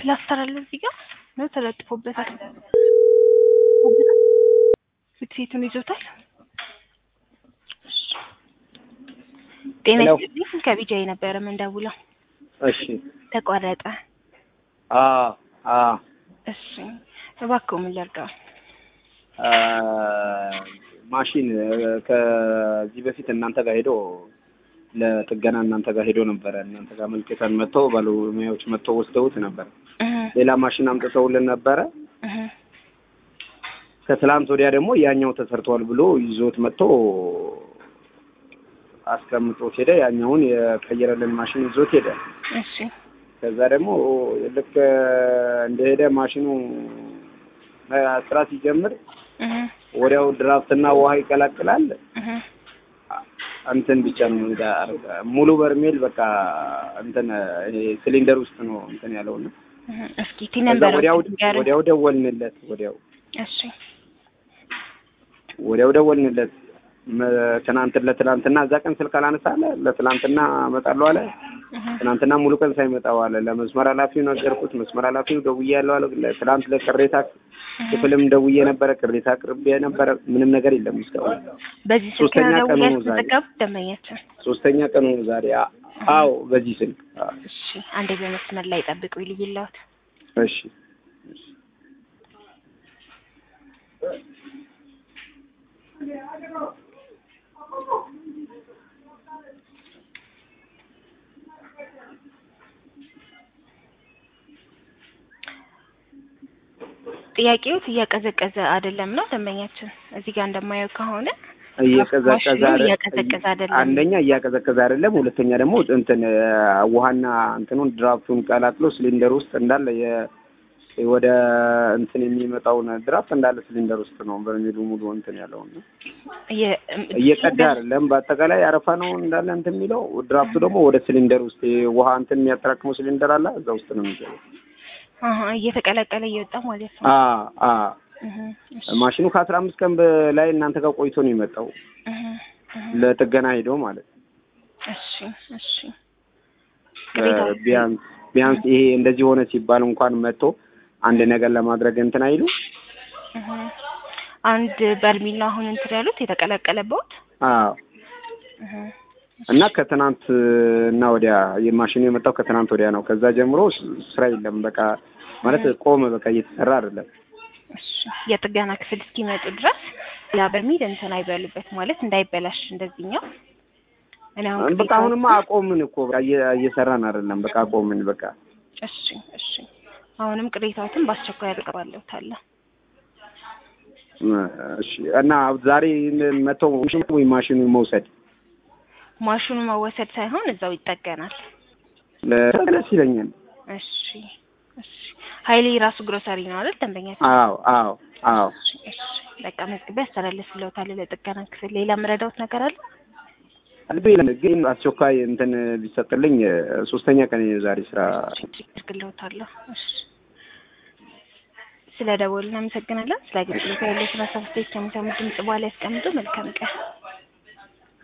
ፕላስተር አለ እዚህ ጋር ነው ተለጥፎበታል። ፊትፊቱን ይዞታል። ጤና ሄሎ። ይስጥልኝ ከቢጃይ ነበረ ምንደውለው እሺ ተቋረጠ። አ አ እሺ እባክዎ ምን ላድርገው? አ ማሽን ከዚህ በፊት እናንተ ጋር ሄዶ ለጥገና እናንተ ጋር ሄዶ ነበረ። እናንተ ጋር መልክተን መጥተው ባለሙያዎች መጥተው ወስደውት ነበር። እህ ሌላ ማሽን አምጥተውልን ነበረ። እህ ከትላንት ወዲያ ደግሞ ያኛው ተሰርቷል ብሎ ይዞት መጥቶ አስቀምጦት ሄደ። ያኛውን የቀየረልን ማሽን ይዞት ሄደ። እሺ ከዛ ደግሞ ልክ እንደሄደ ማሽኑ ስራ ሲጀምር እህ ወዲያው ድራፍትና ውሃ ይቀላቅላል። እህ እንትን ብቻ ነው እንዳ- ሙሉ በርሜል በቃ እንትን ይሄ ሲሊንደር ውስጥ ነው እንትን ያለውና እህ እስኪ ቲ ከዛ ነበር ወዲያው ወዲያው ደወልንለት ወዲያው እሺ ወዲያው ደወልንለት መ- ትናንት ለትናንትና እዛ ቀን ስልክ አላነሳለ ለትናንትና እመጣለሁ አለ። እህ ትናንትና ሙሉ ቀን ሳይመጣ ዋለ። ለመስመር ኃላፊው ነገርኩት። መስመር ኃላፊው ደውዬ ያለው አለ። ለ- ትናንት ለቅሬታ ክፍልም ደውዬ ነበረ። ቅሬታ አቅርቤ ነበረ። ምንም ነገር የለም እስካሁን። በዚህ ስልክ ሶስተኛ ነው ቀኑ ደውዬ ነው ዛሬ። ያስመዘገቡት ደንበኛችን። ሶስተኛ ቀኑ ነው ዛሬ። አ- አዎ በዚህ ስልክ አ- እሺ አንዴ በመስመር ላይ ጠብቁ ይልይላውት እሺ ጥያቄዎት እያቀዘቀዘ አይደለም ነው ደንበኛችን። እዚህ ጋር እንደማየው ከሆነ እየቀዘቀዘ ማሽኑ አይደል- እያቀዘቀዘ አይደለም። አንደኛ እያቀዘቀዘ አይደለም። ሁለተኛ ደግሞ እንትን አ፣ ውሃና እንትኑን ድራፍቱን ቀላቅሎ ሲሊንደር ውስጥ እንዳለ የ ወደ እንትን የሚመጣውን ድራፍት እንዳለ ሲሊንደር ውስጥ ነው በሚሉ ሙሉ እንትን ያለው ነው። እየ- እየቀዳ አይደለም። በአጠቃላይ አረፋ ነው እንዳለ እንትን የሚለው ድራፍቱ ደግሞ ወደ ሲሊንደር ውስጥ ውሃ እንትን የሚያጠራቅመው ሲሊንደር አለ እዛ ውስጥ ነው የሚገባው። አሀ፣ እየተቀላቀለ እየወጣ ማለት ነው። አ አ እህ፣ እሺ፣ ማሽኑ ከአስራ አምስት ቀን በላይ እናንተ ጋር ቆይቶ ነው የመጣው እህ፣ እህ፣ ለጥገና ሄዶ ማለት ነው። እሺ፣ እሺ። እ ቅሬታዎች- ቢያንስ ቢያንስ ይሄ እንደዚህ ሆነ ሲባል እንኳን መጥቶ አንድ ነገር ለማድረግ እንትን አይሉ እህ። አንድ በርሚል ነው አሁን እንትን ያሉት የተቀላቀለበት። አዎ እህ፣ እና ከትናንት እና ወዲያ የማሽኑ የመጣው ከትናንት ወዲያ ነው። ከዛ ጀምሮ ስ- ስራ የለም። በቃ ማለት ቆመ። በቃ እየተሰራ አይደለም። እሺ። የጥገና ክፍል እስኪመጡ ድረስ ሌላ በርሚል እንትን አይበሉበት ማለት እንዳይበላሽ እንደዚህኛው። እኔ አሁን በቃ ቅሬታዎችን- አሁንማ አቆምን እኮ በቃ እየ- እየሰራን አይደለም። በቃ አቆምን። በቃ እሺ፣ እሺ። አሁንም ቅሬታዎትን በአስቸኳይ አቀርባለሁ ታለ እ፣ እሺ። እና ዛሬ መጥተው ወይ ማሽኑ መውሰድ ማሽኑ መወሰድ ሳይሆን እዛው ይጠገናል። ለ- ደስ ይለኛል። እሺ፣ እሺ። ሀይሌ ራሱ ግሮሰሪ ነው አይደል ደንበኛ? አዎ አዎ አዎ። እሺ፣ እሺ። በቃ መዝግቤ አስተላልፍልዎታል ለጥገና ክፍል። ሌላ የምረዳዎት ነገር አለ? ልብ ግን አስቸኳይ እንትን ቢሰጥልኝ እ፣ ሶስተኛ ቀን ዛሬ ስራ አድርግልዎታለሁ። እሺ። ስለ ደወሉ እናመሰግናለን። ስለ አገልግሎት ያለው ስራ ሰብስቴት ከሚሰሙ ድምጽ በኋላ ያስቀምጡ። መልካም ቀን።